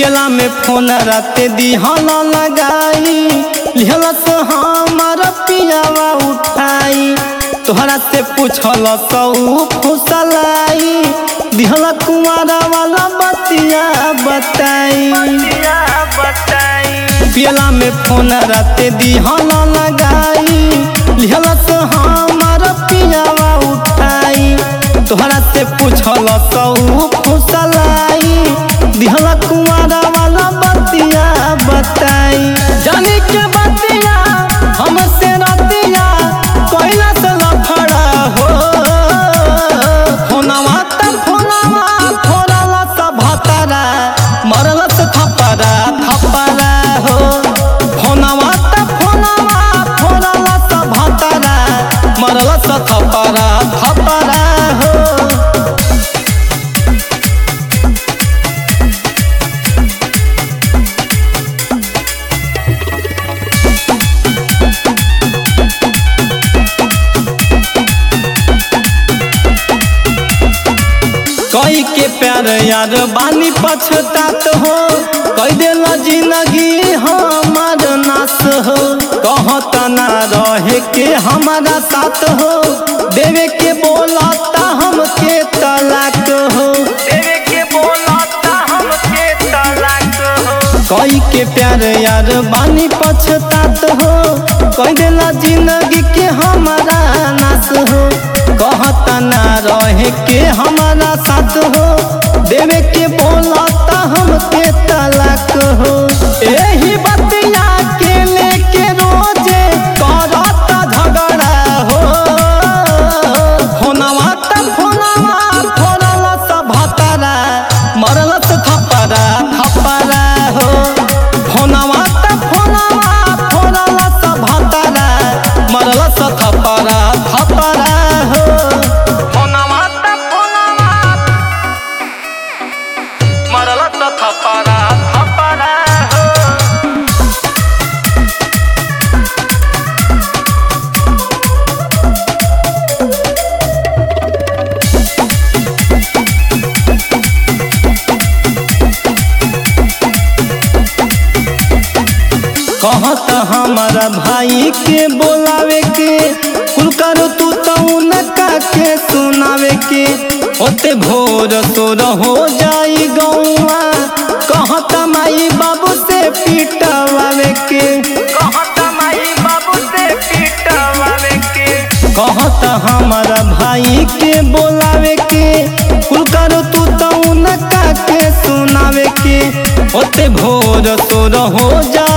पियला में फोन राते दिहल लगाई लिहल से हमार पियावा उठाई तोहरा से पूछल सौ फुसलाई दिहल कुमारा वाला बतिया बताई पियला में फोन राते दिहल लगाई लिहल से हमार पियावा उठाई तोहरा से पूछल सौ फुसलाई दिहल कुमारा वाला बतिया बताई जाने के बतिया हमसे रतिया कोइला से लफड़ा हो फोनवा त फोनवा फोनवा त भतरा मरल से थपरा थपरा हो फोनवा त फोनवा फोनवा त भतरा मरल से थपरा थपरा हो कई के प्यार यार बानी पछतात हो कई दिल जिंदगी हमार नाश हो कहत ना रहे के हमारा साथ हो देवे के बोलता हमके तलाक हो देवे के बोलता हमके तलाक हो कई के प्यार यार बानी पछतात हो कई दिल जिंदगी के हमारा नाश हो कहत ना रहे के हमारा साथ हो देवे के बोलता हमके तलाक हो एही बतिया के लेके रोजे करत झगड़ा हो फोनवा त फोनवा फोनल से भतरा मरल से थपरा थपरा हो फोनवा त फोनवा फोनल से भतरा मरल से थपरा थपरा हो फोनवा त फोनवा मरल त थपरा थपरा हो कहत हमारा भाई के बोलावे के कुल करो तू तो उनका के सुनावे के होते भोर तोर हो जाई गौआ कहत माई बाबू से पिटवावे के कहत माई बाबू से पीटवावे के कहत हमारा भाई के बोलावे के कुल करो तू तो उनका के सुनावे के होते भोर तोर हो जा